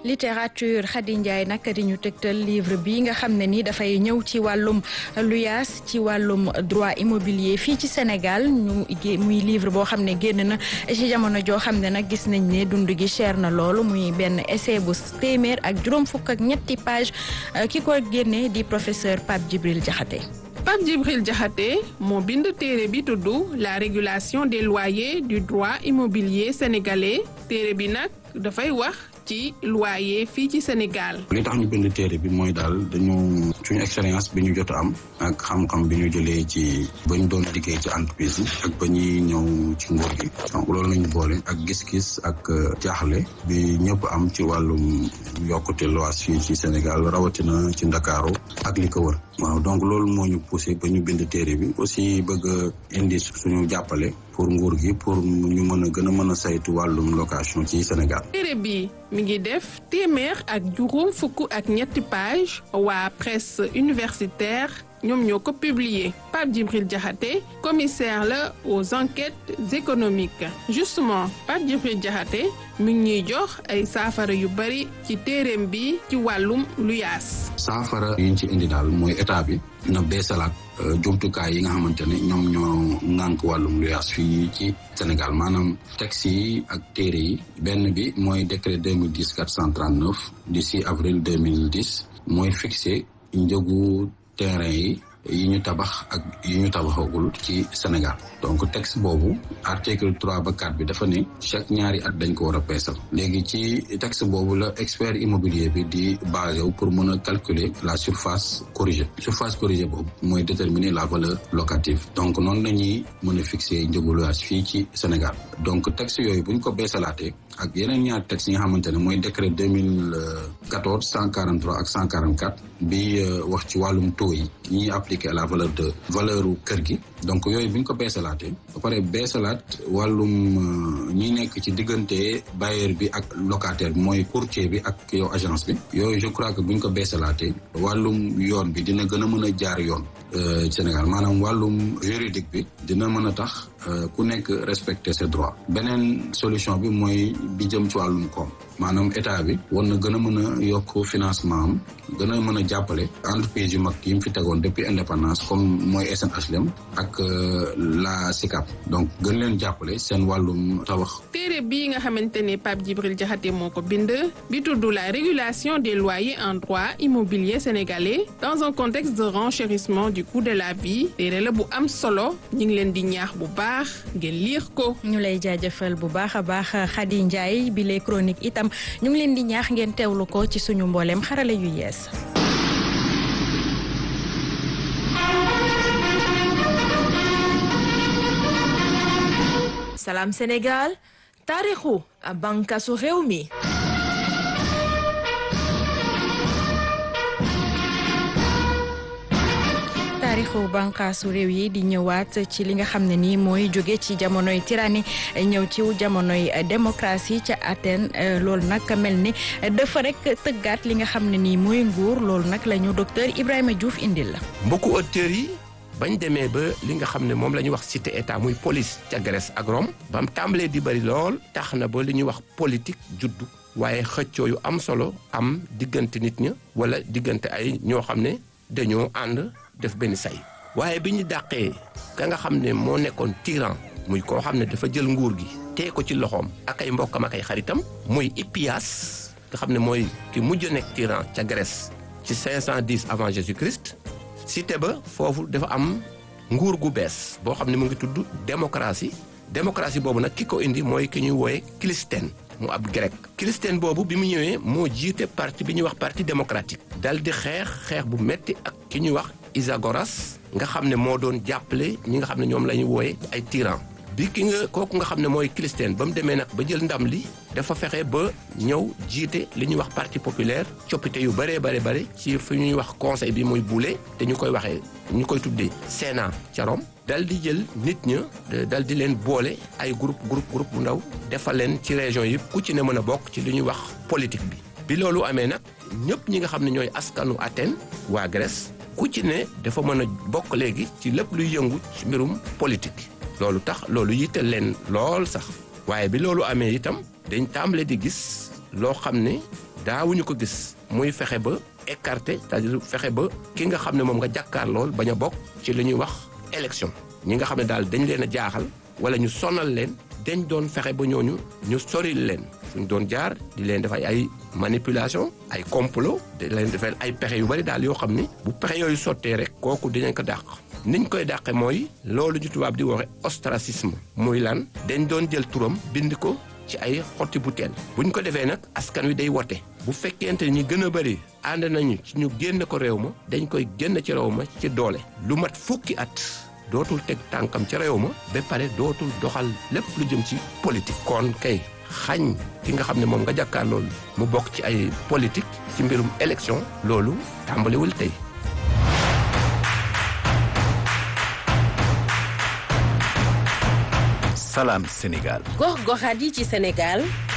littérature Khady Ndiaye nag di ñu tegtal livre bi nga xam ne ni dafay ñëw ci wàllum luyaas ci wàllum droit immobilier fii ci Sénégal ñu muy livre boo xam ne génn na ci jamono joo xam ne nag gis nañ ne dund gi cher na loolu muy benn essai bu téeméer ak juróom fukk ak ñetti page ki ko génne di professeur Pape Djibril Diakhaté Pape Djibril Diakhaté moo bind téere bi tudd la régulation des loyers du droit immobilier sénégalais téere bi nag dafay wax ci loyer fii ci Sénégal. li tax ñu bind téere bi mooy daal dañu suñu expérience bi ñu jot a am ak xam-xam bi ñu jëlee ci ba ñu doon liggéey ci entreprise yi ak ba ñuy ñëw ci nguur gi donc loolu lañu boole ak gis-gis ak jaaxle bi ñëpp am ci wàllum yokkute loyer fii ci Sénégal rawatina ci Ndakaaru ak li ko wër waaw donc loolu moo ñu poussé ba ñu bind téere bi aussi bëgg a indi suñu jàppale pour nguur gi pour ñu mën a gën a mën a saytu wàllum location ci Sénégal. téere bi mi ngi def téeméer ak juróom fukk ak ñetti page waa presse universitaire ñoom ñoo ko publier Pape Djibril Diakhaté commissaire la aux enquêtes économiques justement Pape Djibril Diakhaté mi ngi ñuy jox ay saafara yu bari ci téereem bi ci wàllum luyaas. saafara yi ñu ci indi daal mooy état bi na beesalaat jumtukaay yi nga xamante ne ñoom ñoo ŋànk wàllum luyaas fii ci Sénégal maanaam texte yi ak téere yi benn bi mooy décret 2010 439 du 6 avril 2010 mooy fixé njëgu terrain yi yi ñu tabax ak yi ñu tabaxagul ci Sénégal donc texte boobu article trois ba quatre bi dafa ne chaque ñaari at dañ ko war a peesal léegi ci texte boobu la expert immobilier bi di basé wu pour mën a calculer la surface corrigée surface corrigée boobu mooy déterminer la valeur locative donc noonu la ñuy mën a fixer njëgu loyer fii ci Sénégal donc texte yooyu bu ñu ko beesalaatee ak yeneen ñaari texte yi nga xamante ne mooy décret deux mille quatorze cent quarante trois ak cent quarante quatre bi wax ci wàllum taux yi ñuy appliqué à la valeur de valeur kër gi donc yooyu bu ñu ko beesalaatee ba pare beesalaat wàllum ñi nekk ci diggante bailleur bi ak locataire bi mooy courtier bi ak yow agence bi yooyu je crois que bu ñu ko beesalaatee wàllum yoon bi dina gën a mën a jaar yoon Sénégal maanaam wàllum juridique bi dina mën a tax ku nekk respecter ses droits beneen solution bi mooy bi jëm ci wàllum koom maanaam état bi war na gën a mën a yokk financement am gën a mën a jàppale entreprise yu mag yi mu fi tegoon depuis indépendance comme mooy SNHLM ak la SICAP donc gën leen jàppale seen wàllum tabax. téere bii nga xamante ne Pape Djibril Diakhaté moo ko bind bi tudd la régulation des loyers en droit immobilier sénégalais dans un contexte de renchérissement du coût de la vie téere la bu am solo ñu ngi leen di ñaax bu baax ngeen liir ko. ñu lay jaajëfal bu baax a baax Khady Ndiaye bi les chroniques itam ñu ngi leen di ñaax ngeen teewlu ko ci suñu mbooleem xarale yu yees. Salam Sénégal taarixu bànqaasu réew mi. taarixu bànqaasu réew yi di ñëwaat ci li nga xam ne nii mooy jóge ci jamonoy tyrannie ñëw ci jamonoy démocratie ca Athènes loolu nag mel ni dafa rek tëggaat li nga xam ne nii mooy nguur loolu nag la ñu docteur Ibrahima Diouf indil la. mbokku auditeurs yi bañ demee ba li nga xam ne moom la ñuy wax cité état muy police ca Grèce ak Rome ba mu tàmbalee di bëri lool tax na ba li ñuy wax politique juddu waaye xëccoo yu am solo am diggante nit ña wala diggante ay ñoo xam ne dañoo ànd. def benn say waaye bi ñu dàqee ka nga xam ne moo nekkoon tyran muy koo xam ne dafa jël nguur gi tee ko ci loxoom ak ay mbokkam ak ay xaritam muy Hippias nga xam ne mooy ki mujj nekk tyran ca Grèce ci 510 avant Jésus-Christ cité ba foofu dafa am nguur gu bees boo xam ne mu ngi tudd démocratie démocratie boobu nag ki ko indi mooy ki ñuy wooye Clisthène mu ab grec Clisthène boobu bi mu ñëwee moo jiite parti bi ñuy wax parti démocratique dal di xeex xeex bu metti ak ki ñuy wax Isagoras nga xam ne moo doon jàppale ñi nga xam ne ñoom la ñuy wooye ay tyran bi ki nga kooku nga xam ne mooy Clisthène ba mu demee nag ba jël ndam li dafa fexe ba ñëw jiite li ñuy wax parti populaire coppite yu bëree bëri bëri ci fi ñuy wax conseil bi muy buule te ñu koy waxee ñu koy tuddee Sénat ca Rome dal di jël nit ña dal di leen boole ay groupe groupe groupe bu ndaw defal leen ci région yi ku ci ne mën a bokk ci li ñuy wax politique bi bi loolu amee nag ñëpp ñi nga xam ne ñooy askanu Athènes waa Grèce ku ci ne dafa mën a bokk léegi ci lépp luy yëngu ci mbirum politique loolu tax loolu yitteel leen lool sax waaye bi loolu amee itam dañ tàmbale di gis loo xam ne daawuñu ko gis muy fexe ba écarté c'est-à-dire fexe ba ki nga xam ne moom nga jàkkaar lool bañ a bokk ci li ñuy wax élection ñi nga xam ne daal dañ leen a jaaxal wala ñu sonal leen dañ doon fexe ba ñooñu ñu soril leen fu ñu doon jaar di leen def ay manipulation ay complot di leen defal ay pexe yu bari daal yoo xam ni bu pexe yooyu sottee rek kooku dinañ ko dàq niñ koy dàqe mooy loolu ñu tubaab di waxe ostracisme muy lan dañ doon jël turam bind ko ci ay xotti butéel buñ ko defee nag askan wi day wote bu fekkente ñi gën a bëri ànd nañu ci ñu génn ko réew ma dañ koy génn ci réew ma ci doole lu mat fukki at dootul teg tànkam ci réew ma ba pare dootul doxal lépp lu jëm ci politique kon kay xañ ki nga xam ne moom nga jàkkaar loolu mu bokk ci ay politique ci mbirum élection loolu tàmbaliwul tey Salam Sénégal. gox goxaat yi ci Sénégal